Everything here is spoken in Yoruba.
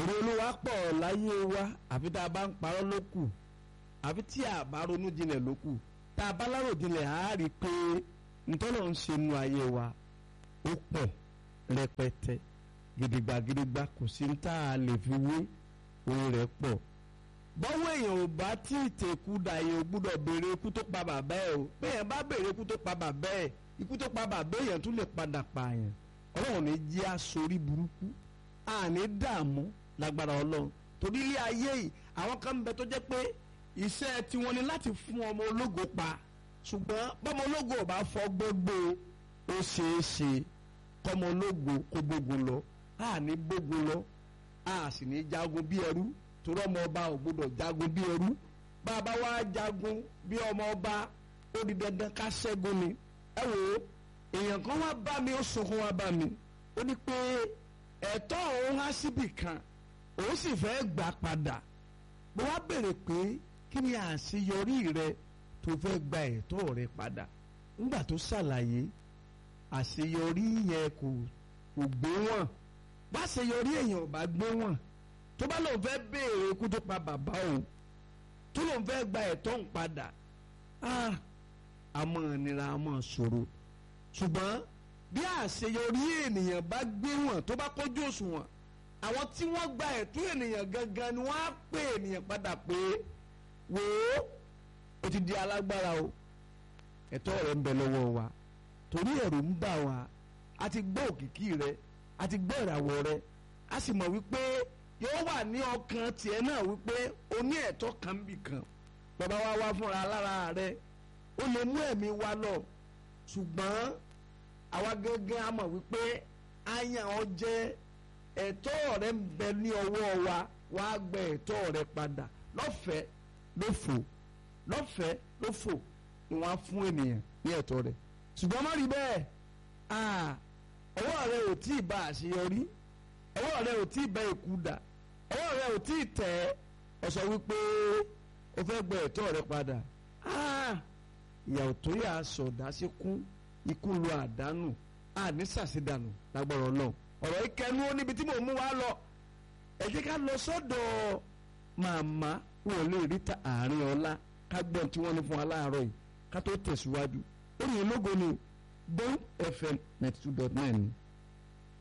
èrè olúwa pọ̀ láyé wa àfi tá a bá ń parọ́ ló kù àfi tí a bá ronú jinlẹ̀ ló kù tá a bá lárò jinlẹ̀ á rí i pé ntọ́nà ń ṣe nu ayé wa ó pọ̀ rẹpẹtẹ gidigba gidigba kò sí ní tá a lè fi wé orin rẹ̀ pọ̀ bọ́wọ́ èèyàn ò bá tí ì tẹ̀kú da èèyàn ò gbúdọ̀ béèrè ikú tó pa bàbá ẹ̀ o bẹ́ẹ̀ bá béèrè ikú tó pa bàbá ẹ̀ ikú tó pa bàbá èèyàn tún lè padà pààyàn ọlọ́run ní jẹ́ asorí burúkú àní dààmú lágbára ọlọ́run torí ilé ayé yìí àwọn kan ń bẹ tó jẹ́ pé iṣẹ́ tiwọn ni láti fún ọmọ ológo pa ṣùgbọ́n bọ́mọ ológo ò bá fọ́ gbogbo ó ṣeé ṣe kọ́mọ ológo kó gbógun lọ àní gbógun lọ a sì ní jagun bí ẹrú torí ọmọ ọba ò gbọdọ̀ jagun bí ẹrú bàbá wa jagun bí ọmọ ọba ó di dandan ká ṣẹ́gun ni ẹ wò ó èèyàn kan wá bá mi ó sunkún wá bá mi ó ní pé ẹ̀tọ́ òun á síbì kan òun sì fẹ́ gbà padà mo wá béèrè pé kí ni àṣeyọrí rẹ tó fẹ́ gba ẹ̀tọ́ rẹ padà nígbà tó ṣàlàyé àṣeyọrí yẹn kò kò gbé wọn bá àṣeyọrí èèyàn ò bá gbé wọn tó bá lóun fẹ́ béèrè ikú tó pa bàbá òun tó lóun fẹ́ gba ẹ̀tọ́ òun padà àmọ́ ìnira àmọ́ ṣòro ṣùgbọ́n bí àṣeyọrí ènìyàn bá gbé wọn tó bá kójú òṣùwọ̀n àwọn tí wọ́n gba ẹ̀tọ́ ènìyàn gangan ni wọ́n á pè ènìyàn padà pé wò ó o ti di alágbára o ẹ̀tọ́ rẹ̀ ń bẹ lọ́wọ́ wa torí ẹ̀rù ń bà wá a ti gbọ́ òkìkí rẹ a ti gbọ́ ìràwọ̀ rẹ a sì mọ̀ wípé yóò wà ní ọkàn tiẹ̀ náà wípé o ní ẹ̀tọ́ kan bì kan bàbá wa wá fúnra lára rẹ ó lè mú ẹ̀mí wa lọ ṣùgbọ́n àwa gángan a mọ̀ wípé àyàn ọ jẹ́ ẹ̀tọ́ rẹ ń bẹ ní ọwọ́ wa wá gbẹ ẹ̀tọ́ rẹ padà lọ́fẹ̀ẹ́ ló fò lọ́fẹ̀ẹ́ ló fò ni wọ́n á fún ènìyàn ní ẹ̀tọ́ rẹ ṣùgbọ́n má rí bẹ́ẹ̀ ọwọ́ rẹ ò tí ì bá àṣeyọrí ọwọ́ rẹ ò tí ì bá èkú dà ọwọ́ rẹ ò tí ì tẹ̀ ọ sọ wípé o fẹ́ gbẹ ẹ̀tọ́ rẹ padà ìyàwó tó yà sọ̀dá sí kún ikú lu àdánù àní sàṣìdànù lágbára Ọlọ́run ọ̀rọ̀ ìkẹnu ó níbi tí mò ń mú wa lọ ẹ jẹ́ ká lọ sọ́dọ̀ màmá wọn lè rí ta àárín ọlá ká gbọ́n tí wọ́n ní fún wa láàárọ̀ yìí ká tó tẹ̀síwájú ó yẹ lógo ni Bond FM ninety two dot nine ni.